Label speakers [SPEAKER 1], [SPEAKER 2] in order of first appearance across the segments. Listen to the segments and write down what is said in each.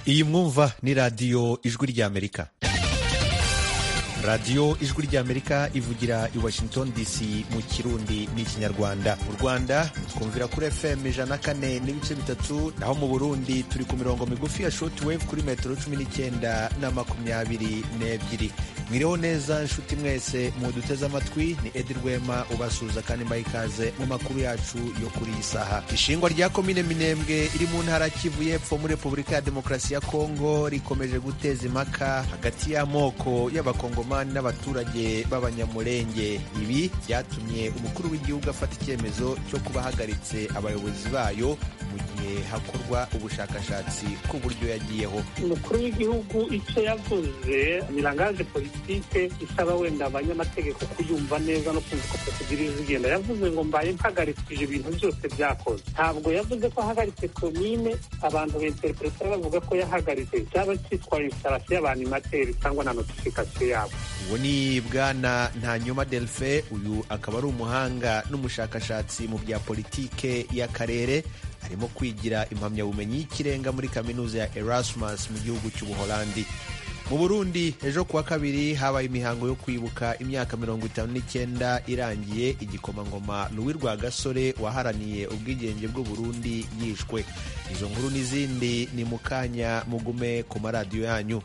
[SPEAKER 1] iyi mwumva ni radiyo ijwi ry'amerika radiyo ijwi ry'amerika ivugira i washington dc mu kirundi n'ikinyarwanda mu rwanda twumvira kuri fm ijana na kane n'ibice bitatu naho mu burundi turi ku mirongo migufi ya shortwave kuri metero cumi n'icyenda na makumyabiri n'ebyiri mwiriho neza nshuti mwese muduteze amatwi ni edi rwema ubasuhuza kandi mbaha ikaze mu makuru yacu yo kuri iyi saha ishingwa rya komine minembwe iri mu ntara kivu y'epfo muri repubulika ya demokarasi ya kongo rikomeje guteza impaka hagati y'amoko y'abakongomani n'abaturage b'abanyamurenge ibi byatumye umukuru w'igihugu afata icyemezo cyo kuba ahagaritse abayobozi bayo mu gihe hakorwa ubushakashatsi ku buryo yagiyeho
[SPEAKER 2] umukuru w'igihugu icyo yavuze mirangaje politike isaba wenda abanyamategeko kuyumva neza no kumva ko procedure zigenda yavuze ngo mbaye mpagarikije ibintu byose byakoze ntabwo yavuze ko ahagaritse komine abantu b'interpreta bavuga ko yahagaritse cyaba cyitwa instalation y'abanimateri cyangwa na notification yabo
[SPEAKER 1] uwo ni bwana ntanyuma delphin uyu akaba ari umuhanga n'umushakashatsi mu bya politike y'akarere arimo kwigira impamyabumenyi y'ikirenga muri kaminuza ya erasmus mu gihugu cy'ubuholandi mu burundi ejo kuwa kabiri habaye imihango yo kwibuka imyaka mirongo itanu n'icyenda irangiye igikomangoma louis rwagasore waharaniye ubwigenge bw'uburundi yishwe izo nkuru n'izindi ni mu kanya mugume ku maradiyo yanyu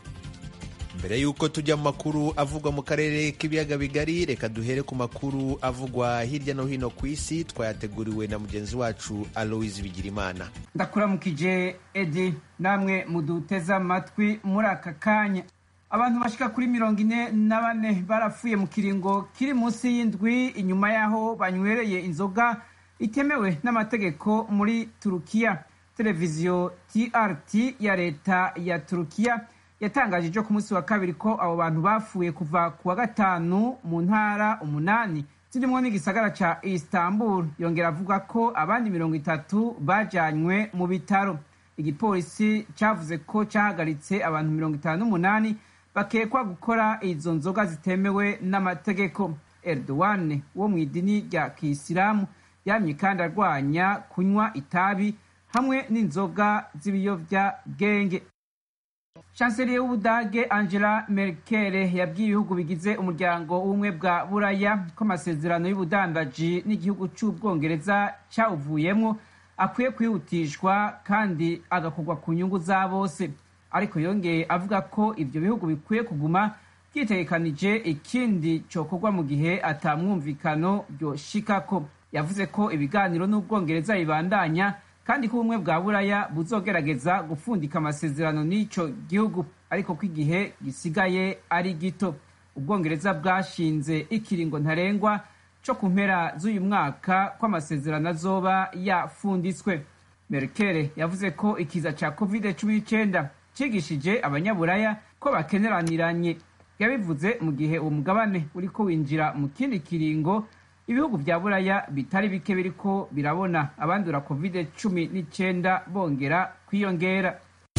[SPEAKER 1] mbere y'uko tujya mu makuru avugwa mu karere k'ibiyaga bigari reka duhere ku makuru avugwa hirya no hino ku isi twayateguriwe na mugenzi wacu aloise bigirimana
[SPEAKER 3] ndakuramukije edi namwe muduteze amatwi muri aka kanya abantu bashika kuri mirongo ine na bane barapfuye mu kiringo kiri munsi y'indwi inyuma y'aho banywereye inzoga itemewe n'amategeko muri turukiya televiziyo trt ya leta ya turukiya yatangaje ejo ku munsi wa kabiri ko abo bantu bapfuye kuva ku wa gatanu mu ntara umunani zirimo n'igisagara ca istanbul yongera avuga ko abandi mirongo itatu bajanywe mu bitaro igipolisi cavuze ko cahagaritse abantu mirongo itanu n'umunani bakekwa gukora izo nzoga zitemewe n'amategeko erdogan wo mu idini rya kisilamu yamye kandi arwanya kunywa itabi hamwe n'inzoga z'ibiyovyabwenge chancelier w'ubudage angela merkel yabwiye ibihugu bigize umuryango w'ubumwe bwa buraya ko amasezerano y'ubudandaji n'igihugu cy'ubwongereza cyawuvuyemo akwiye kwihutishwa kandi agakorwa ku nyungu za bose ariko yongeye avuga ko ibyo bihugu bikwiye kuguma byitegekanije ikindi cyokorwa mu gihe atamwumvikano byoshikako yavuze ko ibiganiro n'ubwongereza bibandanya kandi ko ubumwe bwa buraya buzogerageza gupfundika amasezerano n'ico gihugu ariko ko igihe gisigaye ari gito ubwongereza bwashinze ikiringo ntarengwa co ku mpera z'uyu mwaka ko amasezerano azoba yafunditswe merkel yavuze ko ikiza ca covid cumi n'icyenda cigishije abanyaburaya ko bakeneraniranye yabivuze mu gihe uwo mugabane uriko winjira mu kindi kiringo ibihugu vya buraya bitari bike biriko birabona abandura covid cumi n'icyenda bongera kwiyongera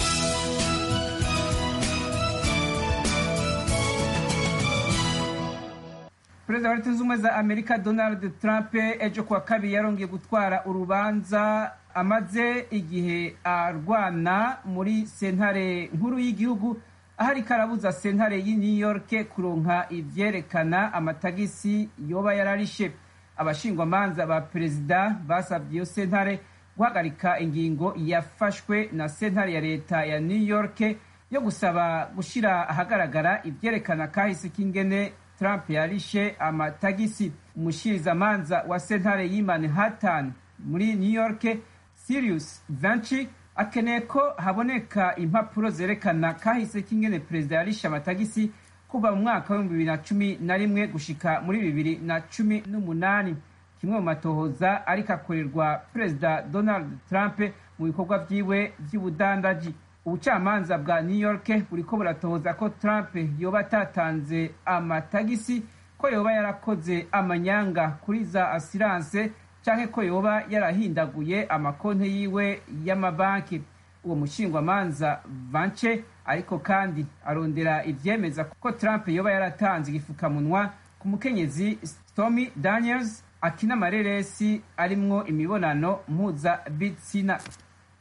[SPEAKER 3] perezida wa leta zunze ubumwe za amerika donald trump ejo kuwa kabiri yarongeye gutwara urubanza amaze igihe arwana muri sentare nkuru y'igihugu aho ariko arabuza sentare y'i new york kuronka ivyerekana amatagisi yoba yararishe abashingwamanza ba perezida basabye iyo sentare guhagarika ingingo yafashwe na sentare ya leta ya new york yo gusaba gushira ahagaragara ivyerekana kahise k'ingene trump yarishe amatagisi umushirizamanza wa sentare y'i manhattan muri new york sirius vanci akeneye ko haboneka impapuro zerekana kahise k'ingene perezida yarishe amatagisi kuva mu mwaka w'ibihumbi bibiri na cumi na rimwe gushika muri bibiri na cumi n'umunani kimwe mu matohoza ariko akorerwa perezida donald trump mu bikorwa vyiwe vy'ubudandaji ubucamanza bwa new york buriko buratohoza ko trump yoba atatanze amatagisi ko yoba yarakoze amanyanga kuri za asiranse canke ko yoba yarahindaguye amakonte yiwe y'amabanki uwo mushingwamanza vance ariko kandi arondera ivyemeza ko trump yoba yaratanze igifukamunwa ku mukenyezi stormy daniels akina amareresi arimwo imibonano mpuzabitsina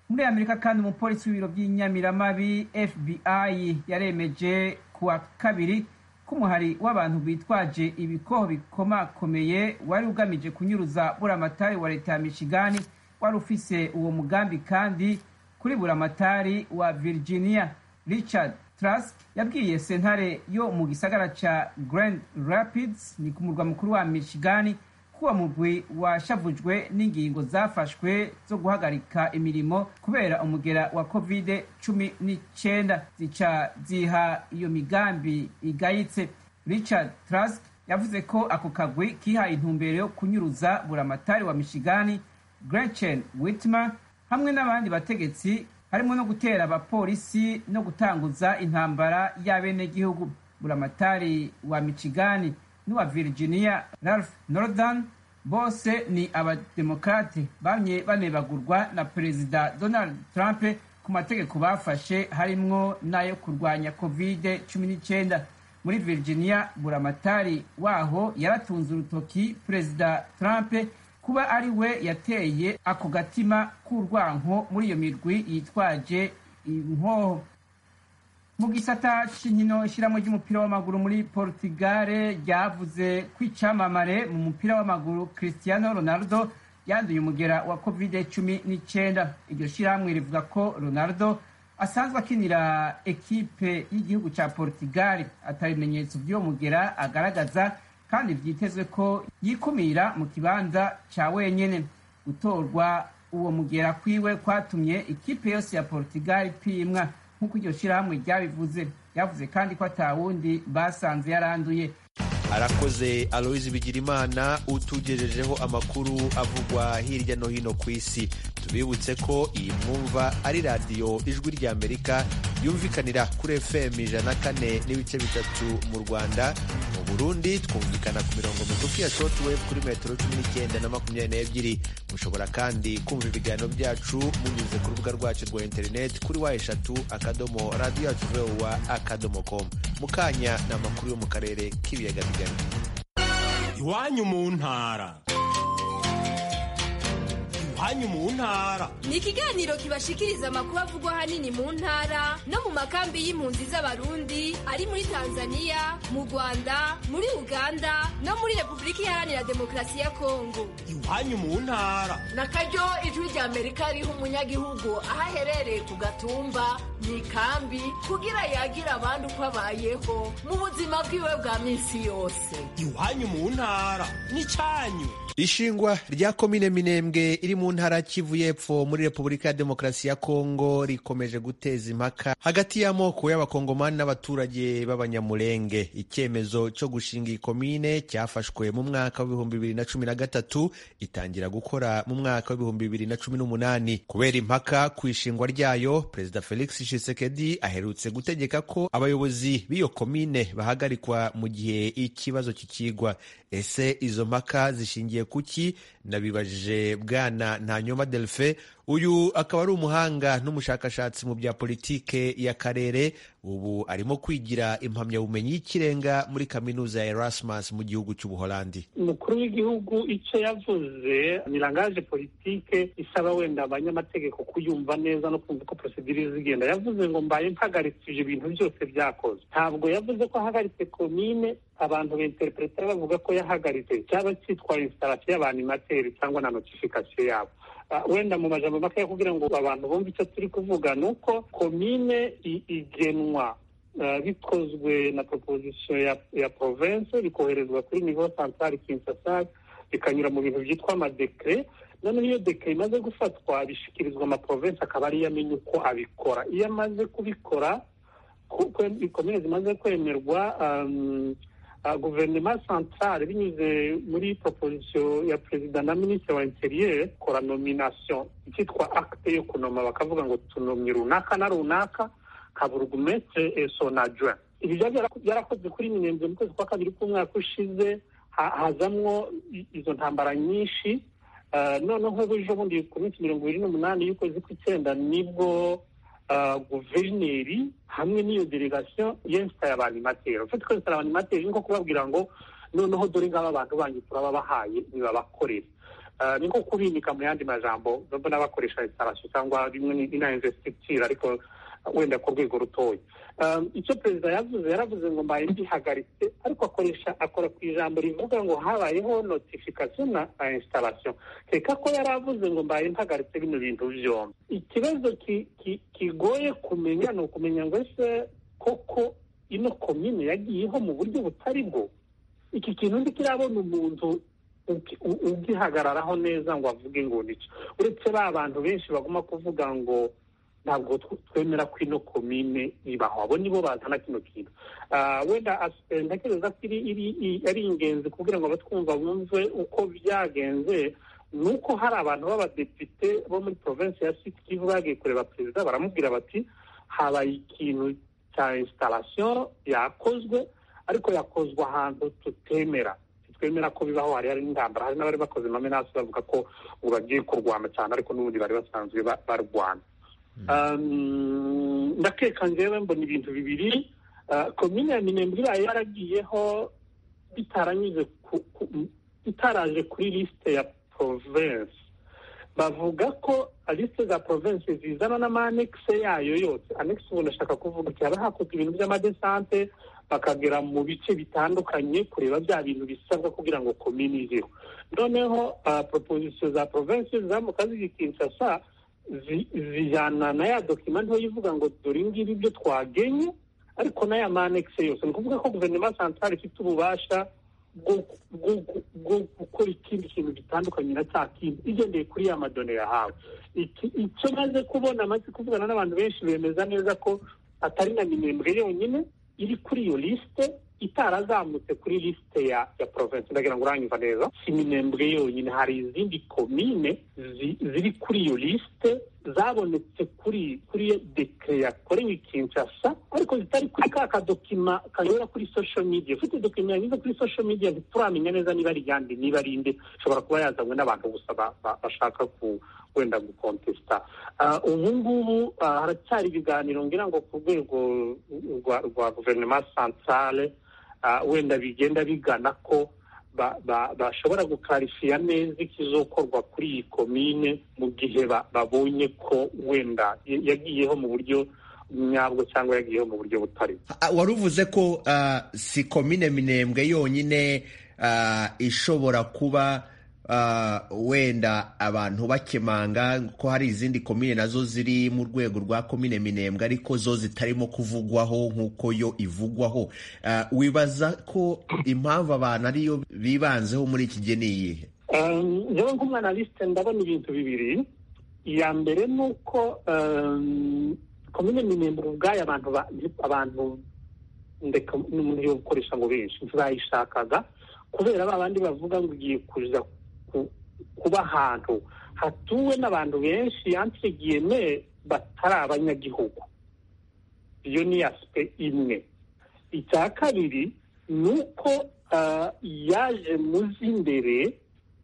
[SPEAKER 3] muri amerika kandi umupolisi w'ibiro by'inyamiramabi fbi yaremeje kuwa kabiri k'umuhari w'abantu bitwaje ibikoho bikomakomeye wari ugamije kunyuruza buramatari wa leta ya michigani wari ufise uwo mugambi kandi kuri buramatari wa virginia richard trask yabwiye sentare yo mu gisagara ca grand rapids ni ku murwa mukuru wa michigani kuwa mugwi washavujwe n'ingingo zafashwe zo guhagarika imirimo kubera umugera wa covid cumi n'icyenda zica ziha iyo migambi igayitse richard trask yavuze ko ako kagwi kihaye intumbero yo kunyuruza buramatari wa michigani gretchen whitmer hamwe n'abandi bategetsi harimo no gutera abapolisi no gutanguza intambara y'abenegihugu buramatari wa michigani n'uwa virginia ralph northern bose ni abademokrate bamye banebagurwa na perezida donald trump ku mategeko bafashe harimwo n'ayo kurwanya covid 19 muri virginia buramatari waho yaratunze urutoki perezida trump kuba ari we yateye ako gatima k'urwanko muri iyo mirwi yitwaje inkoho mu gisata c'inkino ishyiramo ry'umupira w'amaguru muri portugal ryavuze ko icamamare mu mupira w'amaguru cristiano ronaldo yanduye umugera wa covid cumi n'icyenda iryo shyirahamwe rivuga ko ronaldo asanzwe akinira ekipe y'igihugu cya portugal atabimenyetso by'uwo mugera agaragaza kandi vyitezwe ko yikumira mu kibanza ca wenyene gutorwa uwo mugera kwiwe kwatumye ikipe yose ya portugal ipimwa nk'uko iryo shyirahamwe ryabivuze yavuze kandi ko atawundi basanze yaranduye
[SPEAKER 1] arakoze aloyizi bigirimana utugejejeho amakuru avugwa hirya no hino ku isi tubibutse ko iyi mwumva ari radiyo ijwi ry'amerika yumvikanira kuri fm ijana kane n'ibice bitatu mu rwanda mu burundi twumvikana ku mirongo migufi ya shortwave kuri metero cumi n'icyenda na makumyabiri n'ebyiri mushobora kandi kumva ibiganiro byacu munyuze ku rubuga rwacu rwa interineti kuri wa eshatu akadomo radiyo yacu vowa akadomo komu mu kanya ni amakuru yo mu karere k'ibiyaga bigari
[SPEAKER 4] iwanyu mu ntara iwanyu mu ntara
[SPEAKER 5] ni ikiganiro kibashikiriza amakuru avugwa ahanini mu ntara no mu makambi y'impunzi z'abarundi ari muri tanzania mu rwanda muri uganda no muri repubulika iharanira demokarasi ya kongo
[SPEAKER 4] iwanyu mu ntara
[SPEAKER 6] na karyo ijwi rya amerika riha umunyagihugu aho aherereye ku gatumba mu ikambi kugira yagira abandi uko abayeho mu buzima bwiwe bwa minsi yose
[SPEAKER 4] iwanyu mu ntara n'icyanyu
[SPEAKER 1] ishingwa rya komine minembwe iri mu ntara kivu y'epfo muri repubulika ya demokarasi ya kongo rikomeje guteza impaka hagati y'amoko y'abakongomani n'abaturage b'abanyamurenge icyemezo cyo gushinga iyi komine cyafashwe mu mwaka w'ibihumbi bibiri na cumi na gatatu itangira gukora mu mwaka w'ibihumbi bibiri na cumi n'umunani kubera impaka ku ishingwa ryayo perezida felix tshisekedi aherutse gutegeka ko abayobozi b'iyo komine bahagarikwa mu gihe ikibazo kikigwa ese izo mpaka zishingiye kuki nabibajije bwana ntanyoma delphin uyu akaba ari umuhanga n'umushakashatsi mu bya politike y'akarere ubu arimo kwigira impamyabumenyi y'ikirenga muri kaminuza ya erasmus mu gihugu cy'ubuholandi
[SPEAKER 2] umukuru w'igihugu icyo yavuze ni langaje politike isaba wenda abanyamategeko kuyumva neza no kumva uko prosedire zigenda yavuze ngo mbaye mpagarikije ibintu byose byakoze ntabwo yavuze ko ahagaritse komine abantu beinterpreta bavuga ko yahagaritse cyaba cyitwa instalasiyo y'abanimateri cyangwa na notifikasiyo yabo wenda mu majambo make kugira ngo abantu bumve icyo turi kuvuga ni uko komine igenwa bikozwe na proposition ya, ya province bikoherezwa kuri niveau central Kinshasa bikanyura mu bintu byitwa amadekre noneho iyo dekre imaze gufatwa bishikirizwa amaprovince akaba ariyo amenya uko abikora iyo amaze kubikora komine zimaze kwemerwa um, uh, guverinoma centrale binyuze muri proposition ya perezida na minisitiri wa interieur kora nomination icyitwa acte yo kunoma bakavuga ngo tunomye runaka na runaka kaburugumestre son adjoint ibi byarakoze kuri minembwe mu kwezi kwa kabiri k'umwaka ushize hazamwo izo ntambara nyinshi noneho ejo bundi ku minsi mirongo ibiri n'umunani y'ukwezi kw'icyenda nibwo guverineri hamwe n'iyo delegation yensitaye abanimateri ufite kwensitara abanimateri ni nko kubabwira ngo noneho dore ngaba abantu banyu turababahaye nibabakorere Ah, ni nko kubimika mu yandi majambo mbona bakoresha installation cyangwa rimwe ni na investiture ariko wenda ku rwego rutoya Um, icyo perezida yavuze yaravuze ngo mbaye mbihagaritse ariko akoresha akora ku ijambo rivuga ngo habayeho notification na na installation reka ko yari avuze ngo mbaye mpagaritse bino bintu byombi ikibazo ki- ki- kigoye kumenya ni ukumenya ngo ese koko ino komine yagiyeho mu buryo butari bwo iki kintu ndi kirabona umuntu uki- u- ugihagararaho neza ngo avuge ngo nicyo uretse ba bantu benshi baguma kuvuga ngo ntabwo tw- twemera ko ino komine ibaho abo nibo bazana kino kintu Ah, wenda as- eh, ntekereza ko iri iri- i- ari ingenzi kugira ngo abatwumva bumve uko byagenze ni uko hari abantu b'abadepite bo muri provinsi ya sud kivu bagiye kureba perezida baramubwira bati habaye ikintu cya installation yakozwe ariko yakozwe ahantu tutemera twemera ko bibaho hari hari n'intambara hari n'abari bakoze amamenasi bavuga ko ubu bagiye kurwana cyane ariko n'ubundi bari basanzwe ba- barwana Um, ndakeka njyewe mbona ibintu bibiri Uh, komine ya minembwe ibaye yaragiyeho bitaranyuze ku- ku- bitaraje kuri lisite ya province bavuga ko lisite za province zizana n'amanekise yayo yose anekise ubu ndashaka kuvuga iki haba hakozwe ibintu by'amadesante bakagera mu bice bitandukanye kureba bya bintu bisabwa kugira ngo komini izeho noneho uh, proposition za province zamuka ziri kinshasa zi- zijyana na ya dokima ntoya ivuga ngo dore ngibi ibyo twagenye ariko n'aya manekise yose ni ukuvuga ko guverinoma centrale ifite ububasha bwo bwo- bwo gukora ikindi kintu gitandukanye na cya kindi igendeye kuri ya madone yahawe Iki- icyo maze kubona maze kuvugana n'abantu benshi bemeza neza ko atari na minembwe yonyine iri kuri iyo lisite itarazamutse kuri lisite ya ya province ndagira ngo uranyumva neza si minembwe yonyine hari izindi komine zi- ziri kuri iyo lisite zabonetse kuri kuri dekire yakorewe i kinshasa ariko zitari kuri ka kadokima kanyura kuri social media ufite dokima yanyuze kuri social media ntituramenya neza niba ari iyande niba ari inde ishobora kuba yazanywe n'abantu gusa ba- ba- bashaka ku wenda gukontesita Ah, ubu ngubu ah, haracyari ibiganiro ngira ngo ku rwego rwa rwa guverinoma centrale ah, wenda bigenda bigana ko ba- ba- bashobora gukarifiya neza ikizokorwa kuri iyi komine mu gihe ba- babonye ko wenda ya- yagiyeho mu buryo nyabwo cyangwa yagiyeho mu buryo butari
[SPEAKER 1] Ah, wari uvuze ko ah, si komine minembwe yonyine ah, ishobora kuba ah, wenda abantu bakemanga ko hari izindi komine nazo ziri mu rwego rwa komine minembwe ariko zo zitarimo kuvugwaho nk'uko yo ivugwaho Ah, wibaza ko impamvu abantu ariyo bibanzeho muri iki gihe ni iyihe
[SPEAKER 2] Um, njyewe nk'umwanalisite ndabona ibintu bibiri iya mbere ni uko um, komine minembwe ubwayo abantu ba- abantu ndeka n'umuntu yo gukoresha ngo benshi ntibayishakaga kubera ba bandi bavuga ngo ugiye kuza ku- kuba ahantu hatuwe n'abantu benshi yanse giyeme batari abanyagihugu iyo ni asipe imwe icya kabiri ni uko ah, yaje mu z'imbere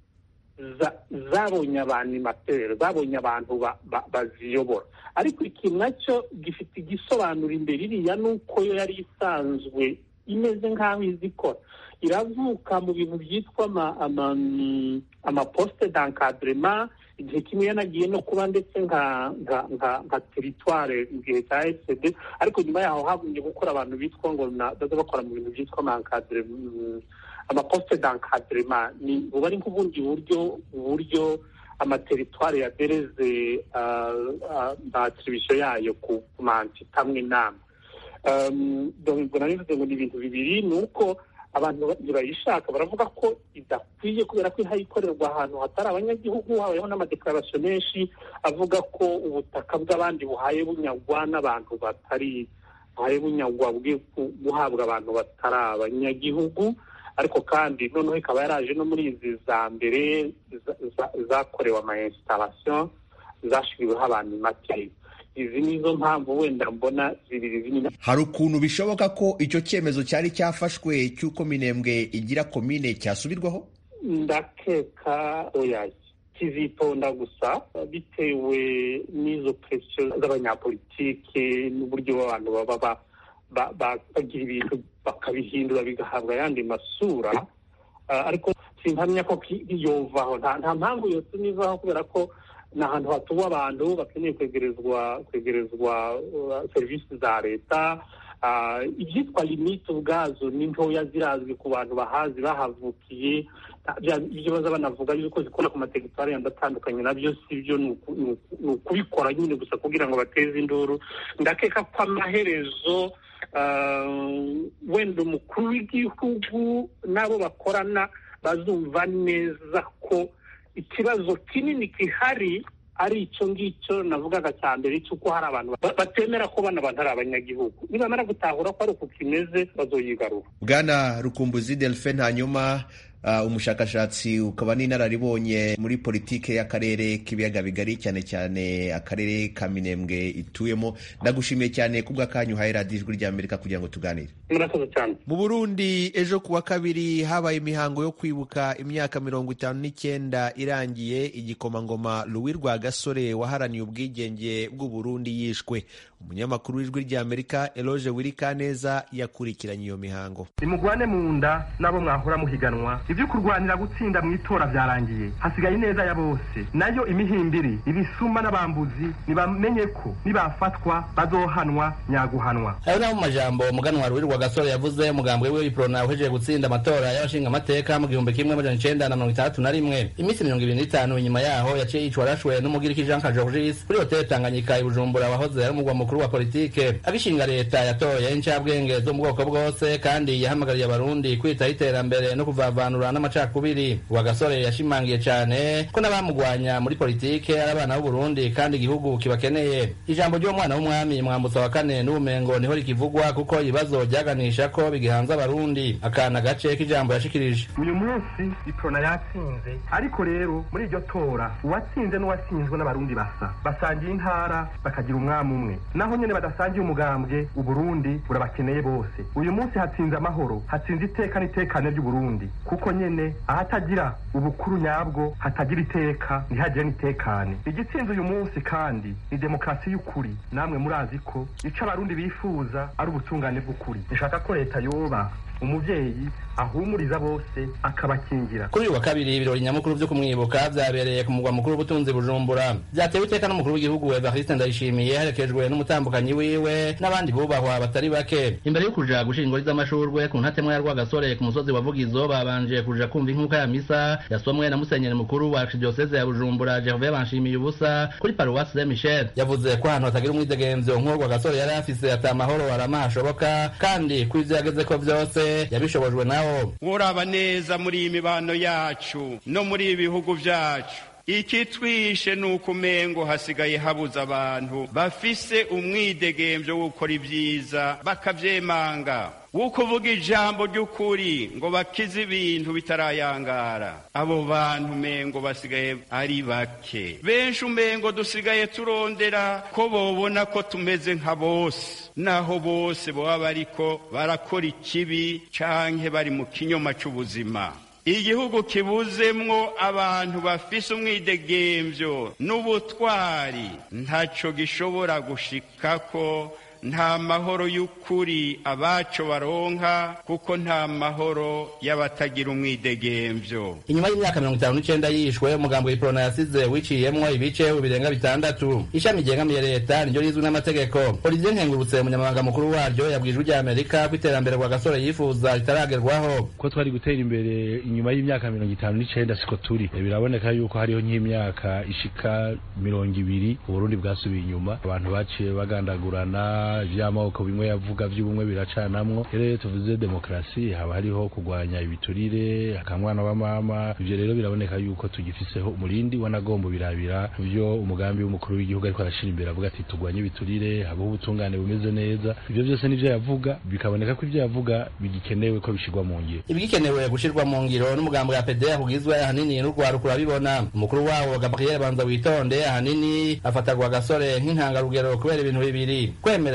[SPEAKER 2] za- zabonye abanimateri zabonye abantu ba- ba- baziyobora ariko iki nacyo gifite igisobanuro imbere iriya ni uko yo yari isanzwe imeze nk'aho izi ikora iravuka mu bintu byitwa ama- ama- mm, amaposite d'encadrement igihe kimwe yanagiye no kuba ndetse nka nka nka nka teritware mu gihe cya esede ariko nyuma yaho hagumye gukora abantu bitwa ngo na- baza bakora mu bintu byitwa amankadire amaposite d'encadrement ni buba ari nk'ubundi buryo uburyo amateritware yadereze atribution yayo ku mantita amwe n'amwe Um, donc ubwo nari bivuze ngo ni ibintu bibiri ni uko abantu ntibayishaka baravuga ko idakwiye kubera ko ihaye ikorerwa ahantu hatari abanyagihugu habayeho n'amadekararasiyo menshi avuga ko ubutaka bw'abandi buhaye bunyagwa n'abantu batari buhaye bunyagwa bwe ku- guhabwa abantu batari abanyagihugu ariko kandi noneho ikaba yaraje no muri izi za mbere za- za- zakorewe ama installation zashyiriweho abantu make izi nizo mpamvu wenda mbona zibiri zinini
[SPEAKER 1] hari ukuntu bishoboka ko icyo cyemezo cyari cyafashwe cy'uko minembwe igira komine cyasubirwaho
[SPEAKER 2] ndakeka oya kizitonda gusa bitewe n'izo presiyo z'abanyapolitike n'uburyo abantu baba ba- ba- ba- bagira ibintu bakabihindura bigahabwa ayandi masura Ah, ariko simpamya ko yovaho nta mpamvu yose nivaho kubera ko ni ahantu hatuwe abantu bakeneye kwegerezwa kwegerezwa serivisi za leta ibyitwa limite ubwazo ni ntoya zirazwi ku bantu bahazi bahavukiye ibyo baza banavuga yuko zikora ku materitwari yandi atandukanye nabyo si byo ni ukubikora nyine gusa kugira ngo bateze induru ndakeka ko amaherezo wenda umukuru w'igihugu n'abo bakorana bazumva neza ko ikibazo kinini gihari ari icyo ngicyo navugaga cya mbere cy'uko hari abantu batemera ko bano bantu ari abanyagihugu nibamara gutahura ko ari uku kimeze bazoyigarura
[SPEAKER 1] bwana rukumbuzi delphine hanyuma uh, umushakashatsi ukaba n'inararibonye muri politike y'akarere k'ibiyaga bigari cyane cyane akarere ka minembwe ituyemo ndagushimiye cyane kubw'akanyu uhaye radiyo ijwi ry'amerika kugira ngo tuganire
[SPEAKER 2] murakoze cyane
[SPEAKER 1] mu burundi ejo ku wa kabiri habaye imihango yo kwibuka imyaka mirongo itanu n'icyenda irangiye igikomangoma louis rwagasore waharaniye ubwigenge bw'uburundi yishwe umunyamakuru w'ijwi ry'amerika eloge wirikaneza yakurikiranye iyo mihango
[SPEAKER 7] nimugwane mu nda n'abo mwahora muhiganwa ibyo kurwanira gutsinda mu itora byarangiye hasigaye ineza ya bose nayo imihimbiri ibisuma n'abambuzi nibamenye ko nibafatwa bazohanwa nyaguhanwa
[SPEAKER 8] ayo ni mu majambo umuganwa ruwirirwa gasore yavuze umugambwe we w'iprona uhejeje gutsinda amatora y'abashinga amateka mu gihumbi kimwe amajana icenda na mirongo itandatu na rimwe iminsi mirongo ibiri n'itanu inyuma yaho yaciye yicwa arashwe n'umugiriki jean kajorgis kuri hoteli tanganyika i bujumbura wahoze ari umugwa mukuru wa politike agishinga leta yatoye incabwenge zo mu bwoko bwose kandi yahamagariye abarundi kwitaho iterambere no kuvavanura n'amacakubiri uwa gasore yashimangiye cyane ko n'abamugwanya muri politike ari abana b'uburundi kandi igihugu kibakeneye ijambo ry'umwana w'umwami mwambutsa wa kane n'ubumengo niho rikivugwa kuko ibibazo byaganisha ko bigihanze abarundi akana gace k'ijambo yashikirije
[SPEAKER 7] uyu munsi iprona yatsinze ariko rero muri iryo tora uwatsinze n'uwatsinzwe n'abarundi basa basangiye intara bakagira umwami umwe naho nyene badasangiye umugambwe uburundi burabakeneye bose uyu munsi hatsinze amahoro hatsinze iteka n'itekane ry'uburundi kuko nyene ahatagira ubukuru nyabwo hatagira iteka ntihagire n'itekane igitsinze uyu munsi kandi ni demokarasi y'ukuri namwe murazi ko ico abarundi bifuza ari ubutungane bw'ukuri nshaka ko leta yoba umuvyeyi ahumuriza bose akabakingira
[SPEAKER 8] kuri uyu wa kabiri ibirori nyamukuru vyo kumwibuka vyabereye ku mugwa mukuru w'ubutunzi bujumbura vyatewe iteka n'umukuru w'igihugu evariste ndayishimiye herekejwe n'umutambukanyi wiwe n'abandi bubahwa batari bake imbere yo kuja gushira ingori z'amashurwe ku ntatemwa ya rwagasore ku musozi wa vugizo babanje kuja kumva inkuka ya misa yasomwe na musenyeri mukuru wa archdiocese ya bujumbura gervais banshimiye ubusa kuri paruwasi saint michel yavuze ko ahantu hatagira umwidegemvyo nk'uwo rwagasore yari afise ata mahoro arama hashoboka kandi ko ivyo yagezeko vyose yabishobojwe nawo
[SPEAKER 9] uraba neza muri iyi mibano yacu no muri ibi bihugu vyacu ikitwishe ni uko umengo hasigaye habuze abantu bafise umwidegemvyo wo gukora ibyiza bakavyemanga wo kuvuga ijambo ry'ukuri ngo bakize ibintu bitarayangara abo bantu umengo basigaye ari bake benshi umengo dusigaye turondera ko bobona ko tumeze nka bose naho bose baba bariko barakora ikibi canke bari mu kinyoma c'ubuzima igihugu kibuzemwo abantu bafise umwidegemvyo n'ubutwari ntaco gishobora gushikako nta mahoro y'ukuri abaco baronka kuko nta mahoro y'abatagira umwidegemvyo
[SPEAKER 8] inyuma y'imyaka mirongo itanu n'icenda yishwe umugambo w'iprona yasize wiciyemwo ibice birenga bitandatu ishami ryegamiye leta niryo rizwi n'amategeko olivier nkengurutse umunyamabanga mukuru waryo yabwije ijwi ry'amerika ko iterambere rwa gasore yifuza ritaragerwaho
[SPEAKER 10] ko twari gutera imbere inyuma y'imyaka mirongo itanu n'icenda siko turi biraboneka yuko hariho nk'imyaka ishika mirongo ibiri uburundi bwasubiye inyuma abantu baciye bagandagurana vy'amoko bimwe yavuga vy'ubumwe biracanamwo rero iyo tuvuze demokarasi haba hariho kurwanya ibiturire akamwana wa mama ivyo rero biraboneka yuko tugifiseho umurindi wanagomba birabira vyo umugambi w'umukuru w'igihugu ariko arashira imbere avuga ati turwanye ibiturire habaho ubutungane bumeze neza ivyo vyose nivyo yavuga bikaboneka ko ivyo yavuga bigikenewe ko bishirwa mu ngiro
[SPEAKER 8] ibigikenewe gushirwa mu ngiro n'umugambo ya pede kugizwe ahanini n'urwaruka urabibona umukuru wawo gabriel banza witonde ahanini afatarwa agasore nk'intangarugero kubera ibintu bibiri kwemera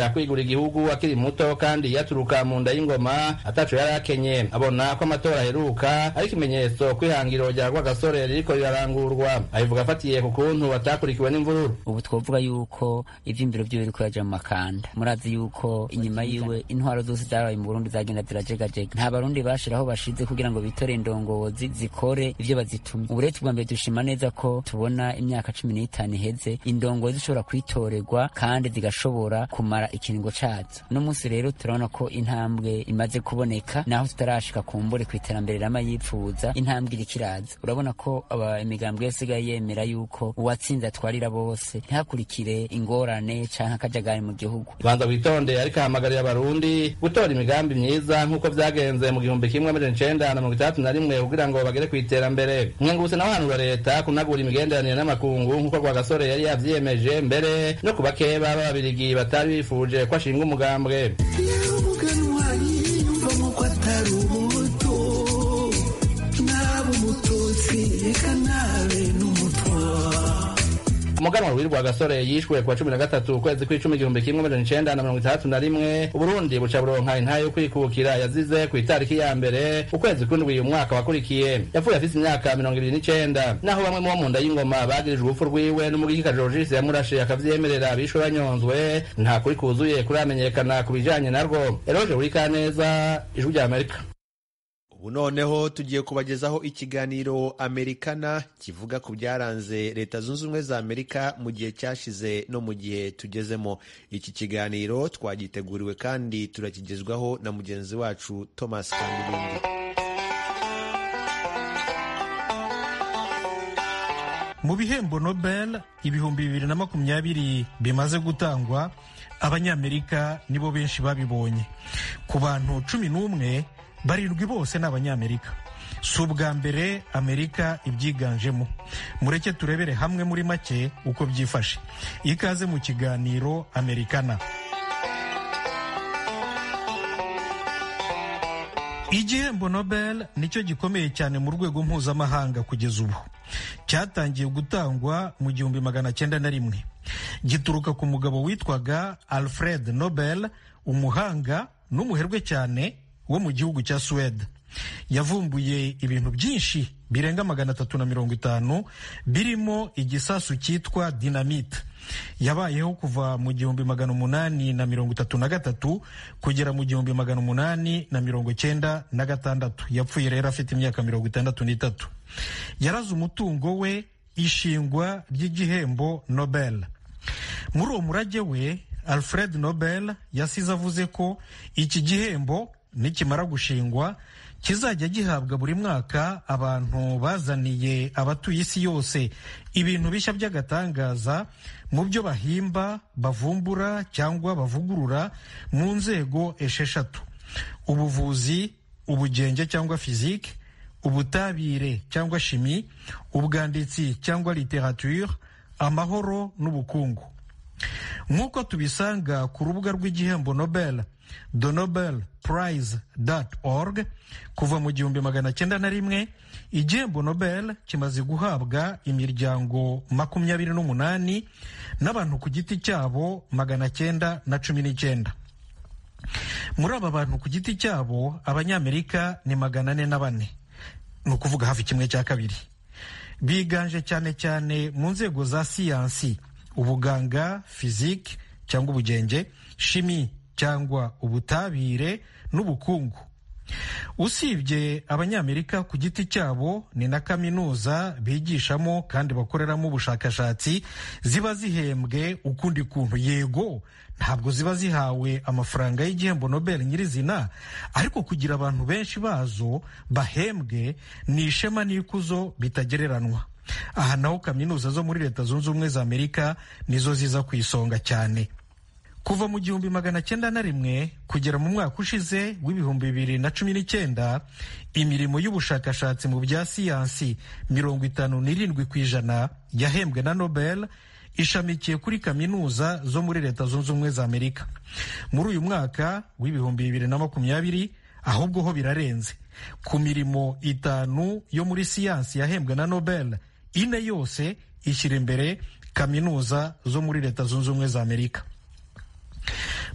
[SPEAKER 8] yemera kwigura igihugu akiri muto kandi yaturuka mu nda y'ingoma ataco yari akenye abona ko amatora aheruka ari ikimenyetso kw'ihangiro rya rwagasore ririko rirarangurwa abivuga afatiye ku kuntu batakurikiwe n'imvururu
[SPEAKER 11] ubu twovuga yuko ivy'imbiro vyiwe biriko yaja mu makanda murazi yuko inyuma yiwe intwaro zose zabaye mu burundi zagenda zirajegajega nta barundi bashiraho bashize kugira ngo bitore indongozi zikore ivyo bazitumye ubu rero tugwa mbere dushima neza ko tubona imyaka cumi n'itanu iheze indongozi zishobora kwitorerwa kandi zigashobora kumara ikiringo cazo uno munsi rero turabona ko intambwe imaze kuboneka naho tutarashika kumbure ku iterambere rama yipfuza intambwe iriko iraza urabona ko aba imigambwe yose isigaye yemera yuko uwatsinze atwarira bose ntihakurikire ingorane canke akajagari mu gihugu
[SPEAKER 8] banza witonde ariko ahamagarira abarundi gutora imigambi myiza nk'uko vyagenze mu gihumbi kimwe amajana icenda na mirongo itandatu na rimwe kugira ngo bagere kw'iterambere mwenguse nawe hanura leta kunagura imigenderanire n'amakungu nk'uko rwagasore yari yavyiyemeje mbere no ku bakeba b'ababirigi batari bifuje ko ashinga umugambwe umuganwa w'irwa gasore yishwe kuwa cumi na gatatu ukwezi kw'icumi igihumbi kimwe amajana icenda na mirongo itandatu na rimwe uburundi buca buronka intahe yo kwikukira yazize ku itariki ya mbere ukwezi kw'indwi umwaka wakurikiye yapfuye afise imyaka mirongo ibiri n'icenda naho bamwe mu bo mu nda y'ingoma bagirijwe urupfu rwiwe n'umugikika jorogisi yamurashe akavyemerera bishwe banyonzwe nta kuri kuzuye kuramenyekana ku bijanye narwo eroje urikaneza ijwi rya amerika
[SPEAKER 1] ubu noneho tugiye kubagezaho ikiganiro amerikana kivuga ku byaranze leta zunze ubumwe za amerika mu gihe cyashize no mu gihe tugezemo iki kiganiro twagiteguriwe kandi turakigezwaho na mugenzi wacu thomas kandibindi
[SPEAKER 12] mu bihembo nobel ibihumbi bibiri na makumyabiri bimaze gutangwa abanyamerika nibo benshi babibonye ku bantu cumi n'umwe barindwi bose ni abanyamerika si ubwa mbere amerika ibyiganjemo mureke turebere hamwe muri make uko byifashe ikaze mu kiganiro amerikana igihembo nobel nicyo gikomeye cyane mu rwego mpuzamahanga kugeza ubu cyatangiye gutangwa mu gihumbi magana cyenda na rimwe gituruka ku mugabo witwaga alfred nobel umuhanga n'umuherwe cyane wo mu gihugu cya suwede yavumbuye ibintu byinshi birenga magana atatu na mirongo itanu birimo igisasu cyitwa dinamite yabayeho kuva mu gihumbi magana umunani na mirongo itatu na gatatu kugera mu gihumbi magana umunani na mirongo cyenda na gatandatu yapfuye rero afite imyaka mirongo itandatu n'itatu yaraze umutungo we ishingwa ry'igihembo nobel muri uwo murage we alfred nobel yasize avuze ko iki gihembo nikimara gushingwa kizajya gihabwa buri mwaka abantu bazaniye abatuye isi yose ibintu bishya by'agatangaza mu byo bahimba bavumbura cyangwa bavugurura mu nzego esheshatu ubuvuzi ubugenge cyangwa fizike ubutabire cyangwa shimi ubwanditsi cyangwa literature amahoro n'ubukungu nk'uko tubisanga ku rubuga rw'igihembo nobel the nobel prize org kuva mu gihumbi magana cyenda na rimwe igihembo nobel kimaze guhabwa imiryango makumyabiri n'umunani n'abantu ku giti cyabo magana cyenda na cumi n'icyenda muri aba bantu ku giti cyabo abanyamerika ni magana ane na bane ni ukuvuga hafi kimwe cya kabiri biganje cyane cyane mu nzego za siyansi ubuganga fizike cyangwa ubugenge shimi cyangwa ubutabire n'ubukungu usibye abanyamerika ku giti cyabo ni na kaminuza bigishamo kandi bakoreramo ubushakashatsi ziba zihembwe ukundi kuntu yego ntabwo ziba zihawe amafaranga y'igihembo nobel nyirizina ariko kugira abantu benshi bazo bahembwe ni ishema n'ikuzo bitagereranwa aha naho kaminuza zo muri leta zunze ubumwe za amerika nizo ziza ku isonga cyane kuva mu gihumbi magana cyenda na rimwe kugera mu mwaka ushize w'ibihumbi bibiri na cumi n'icyenda imirimo y'ubushakashatsi mu bya siyansi mirongo itanu n'irindwi ku ijana yahembwe na nobel ishamikiye kuri kaminuza zo muri leta zunze ubumwe za amerika muri uyu mwaka w'ibihumbi bibiri na makumyabiri ahubwo ho birarenze ku mirimo itanu yo muri siyansi yahembwe na nobel ine yose ishyira imbere kaminuza zo muri leta zunze ubumwe za amerika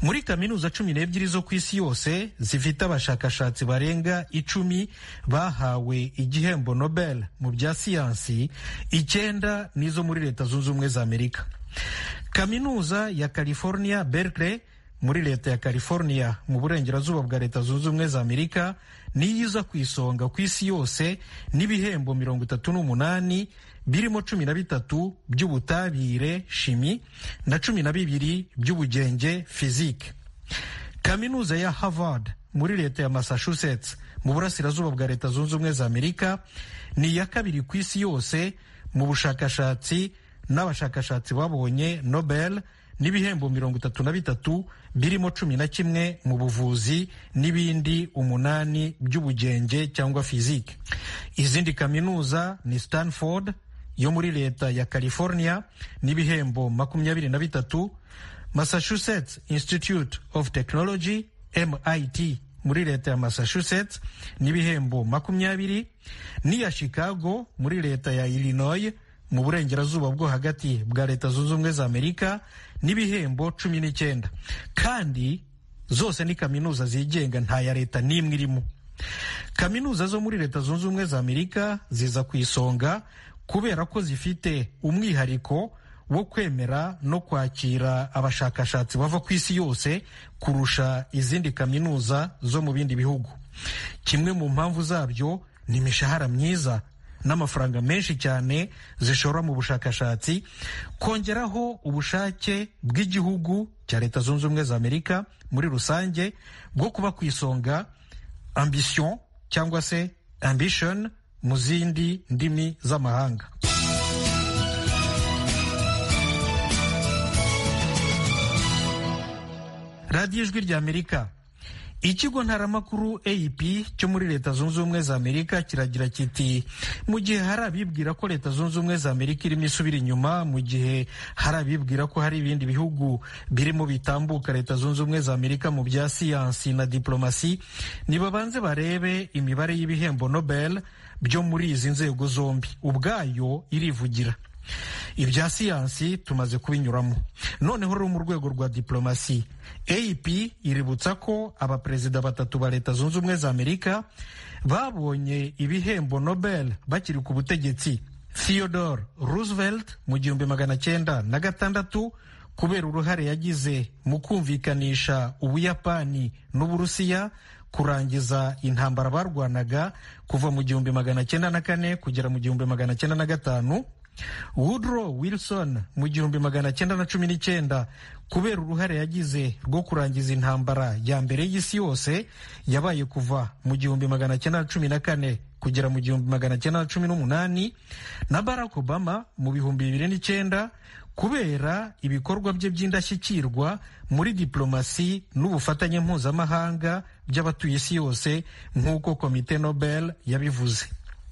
[SPEAKER 12] muri kaminuza cumi n'ebyiri zo ku isi yose zifite abashakashatsi barenga icumi bahawe igihembo nobel mu bya siyansi icyenda n'izo muri leta zunze ubumwe za amerika kaminuza ya california berkeley muri leta ya california mu burengerazuba bwa leta zunze ubumwe za amerika niyo iza ku isonga ku isi yose n'ibihembo mirongo itatu n'umunani birimo cumi na bitatu by'ubutabire shimi na cumi na bibiri by'ubugenge fizike kaminuza ya harvard muri leta ya massachusetts mu burasirazuba bwa leta zunze ubumwe za amerika ni iya kabiri ku isi yose mu bushakashatsi n'abashakashatsi babonye nobel n'ibihembo mirongo itatu na bitatu birimo cumi na kimwe mu buvuzi n'ibindi umunani by'ubugenge cyangwa fizike izindi kaminuza ni stanford yo muri leta ya california n'ibihembo makumyabiri na bitatu massachusetts institute of technology mit muri leta ya massachusetts n'ibihembo makumyabiri n'iya chicago muri leta ya illinois mu burengerazuba bwo hagati bwa leta zunze ubumwe za amerika n'ibihembo cumi n'icyenda kandi zose ni kaminuza zigenga nta ya leta n'imwe irimo kaminuza zo muri leta zunze ubumwe za amerika ziza ku isonga kubera ko zifite umwihariko wo kwemera no kwakira abashakashatsi bava ku isi yose kurusha izindi kaminuza zo mu bindi bihugu kimwe mu mpamvu zabyo ni imishahara myiza n'amafaranga menshi cyane zishora mu bushakashatsi kongeraho ubushake bw'igihugu cya leta zunze ubumwe za amerika muri rusange bwo kuba ku isonga ambition cyangwa se ambition mu zindi ndimi z'amahanga radiyo ijwi rya amerika ikigo ntaramakuru ap cyo muri leta zunze ubumwe za amerika kiragira kiti mu gihe hari abibwira ko leta zunze ubumwe za amerika irimo isubira inyuma mu gihe hari abibwira ko hari ibindi bihugu birimo bitambuka leta zunze ubumwe za amerika mu bya siyansi na diplomasi nibabanze barebe imibare y'ibihembo nobel byo muri izi nzego zombi ubwayo irivugira ibya siyansi tumaze kubinyuramo noneho rero mu rwego rwa diplomasi ap iributsa ko abaperezida batatu ba leta zunze ubumwe za amerika babonye ibihembo nobel bakiri ku butegetsi theodore roosevelt mu gihumbi magana cyenda na gatandatu kubera uruhare yagize mu kumvikanisha ubuyapani n'uburusiya kurangiza intambara barwanaga kuva mu gihumbi magana cyenda na kane kugera mu gihumbi magana cyenda na gatanu woodrow wilson mu gihumbi magana cyenda na cumi n'icyenda kubera uruhare yagize rwo kurangiza intambara ya mbere y'isi yose yabaye kuva mu gihumbi magana cyenda na cumi na kane kugera mu gihumbi magana cyenda na cumi n'umunani na barack obama mu bihumbi bibiri n'icyenda kubera ibikorwa bye by'indashyikirwa muri diplomasi n'ubufatanye mpuzamahanga by'abatuye isi yose nk'uko komite nobel yabivuze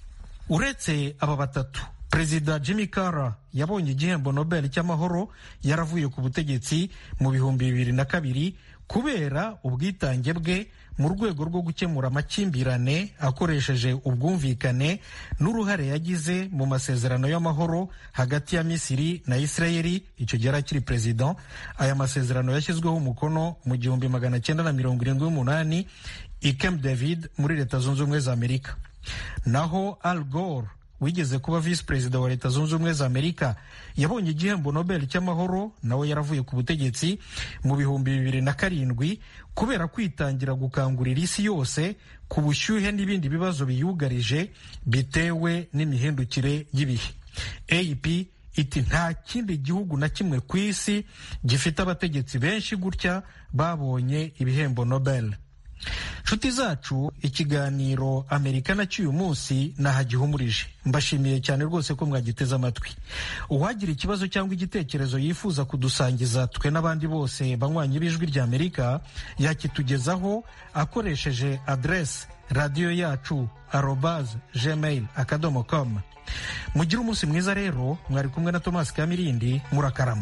[SPEAKER 12] uretse aba batatu perezida jimmy carter yabonye igihembo nobel cy'amahoro yaravuye ku butegetsi mu bihumbi bibiri na kabiri kubera ubwitange bwe mu rwego rwo gukemura amakimbirane akoresheje ubwumvikane n'uruhare yagize mu masezerano y'amahoro hagati ya misiri na isirayeli icyo gihe yari akiri perezida aya masezerano yashyizweho umukono mu gihumbi magana cyenda na mirongo irindwi n'umunani i camp david muri leta zunze ubumwe za amerika naho al gore wigeze kuba visi perezida wa leta zunze ubumwe za amerika yabonye igihembo nobel cy'amahoro nawe yaravuye ku butegetsi mu bihumbi bibiri na karindwi kubera kwitangira gukangurira isi yose ku bushyuhe n'ibindi bibazo biyugarije bitewe n'imihindukire y'ibihe ap iti nta kindi gihugu na kimwe ku isi gifite abategetsi benshi gutya babonye ibihembo nobel nshuti zacu ikiganiro amerika na cy'uyu munsi nahagihumurije mbashimiye cyane rwose ko mwagiteze amatwi uwagira ikibazo cyangwa igitekerezo yifuza kudusangiza twe n'abandi bose banywanyi b'ijwi rya amerika yakitugezaho akoresheje adrese radiyo yacu arobaze gmail akadomo com mugire umunsi mwiza rero mwari kumwe na tomasi kamirindi murakarama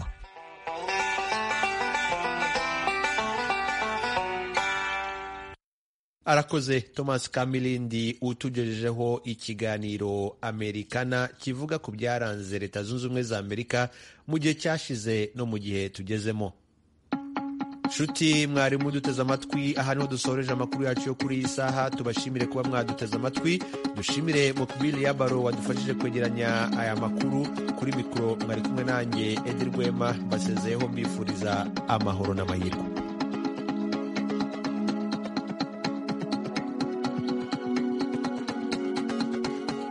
[SPEAKER 1] arakoze thomas kamilindi utugejejeho ikiganiro amerikana kivuga ku byaranze leta zunze ubumwe za amerika mu gihe cyashize no mu gihe tugezemo nshuti mwari muduteze amatwi aha niho dusoreje amakuru yacu yo kuri iyi saha tubashimire kuba mwaduteze amatwi dushimire mukubili yabaro wadufashije kwegeranya aya makuru kuri mikoro mwari kumwe nanjye edi rwema mbasezeyeho mbifuriza amahoro n'amahirwe